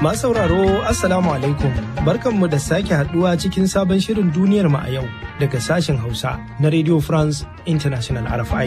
Masu sauraro Assalamu alaikum barkanmu da sake haduwa cikin sabon shirin duniyar mu a yau daga sashen Hausa na Radio France International RFI.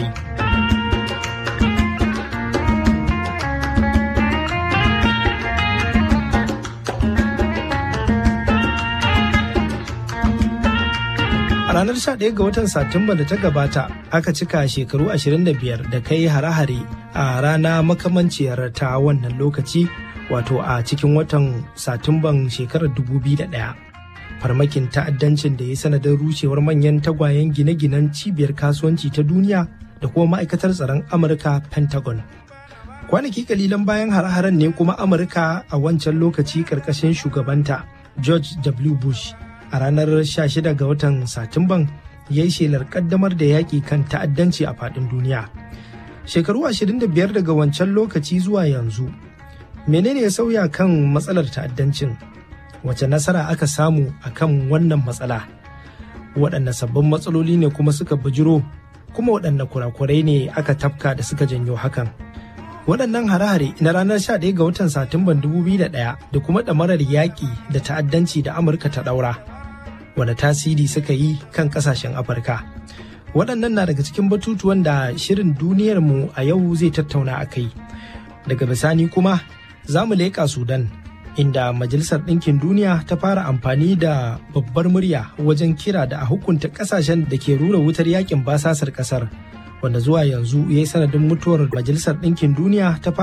A ranar 11 ga watan Satumba da ta gabata aka cika shekaru 25 da kai hare-hare a rana makamanciyar ta wannan lokaci wato a cikin watan Satumban shekarar 2001. Farmakin ta'addancin da ya sanadin rushewar manyan tagwayen gine-ginen cibiyar kasuwanci ta duniya da kuma ma'aikatar tsaron Amurka Pentagon. Kwanaki kalilan bayan hare-haren ne kuma Amurka a wancan lokaci karkashin shugabanta George W. Bush a ranar 16 ga watan Satumban ya yi shelar kaddamar da yaƙi kan ta'addanci a faɗin duniya. Shekaru 25 daga wancan lokaci zuwa yanzu, menene ya sauya kan matsalar ta'addancin? Wace nasara aka samu a kan wannan matsala? Waɗanne sabbin matsaloli ne kuma suka bujiro, kuma waɗanne kurakurai ne aka tafka da suka janyo hakan? waɗannan hare-hare na ranar 11 ga watan Satumban 2001 da kuma ɗamarar yaƙi da ta'addanci da Amurka ta ɗaura. wane tasiri suka yi kan kasashen afirka waɗannan na daga cikin batutuwan da shirin duniyarmu a yau zai tattauna a kai daga bisani kuma za mu leƙa sudan inda majalisar ɗinkin duniya ta fara amfani da babbar murya wajen kira da a hukunta ƙasashen da ke rura wutar yakin basasar ƙasar wanda zuwa yanzu ya yi sanadin mutuwar majalisar ɗinkin duniya ta fara